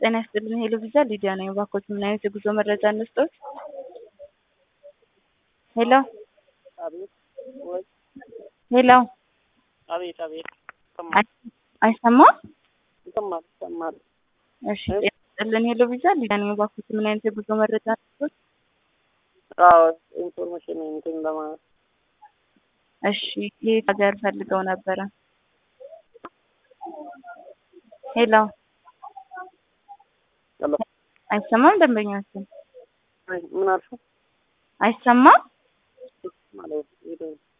ጤና ይስጥልን ሄሎ ቪዛ ሊዲያ ነኝ። እባክዎት ምን አይነት የጉዞ መረጃ እንስጥዎት? ሄሎ አቤት ወይ ሄሎ አቤት አቤት ይሰማል አይ- አይሰማም? ይሰማል ይሰማል። እሺ ጤና ይስጥልን ሄሎ ቪዛ ሊዲያ ነኝ። እባክዎት ምን አይነት የጉዞ መረጃ እንስጥዎት? አዎ ኢንፎርሜሽን እንትን ለማለት እሺ የት ሀገር ፈልገው ነበረ? ሄሎ ሄሎ አይሰማም? ደንበኛችን ምን አልሽው? አይሰማም? ማለት ሄደ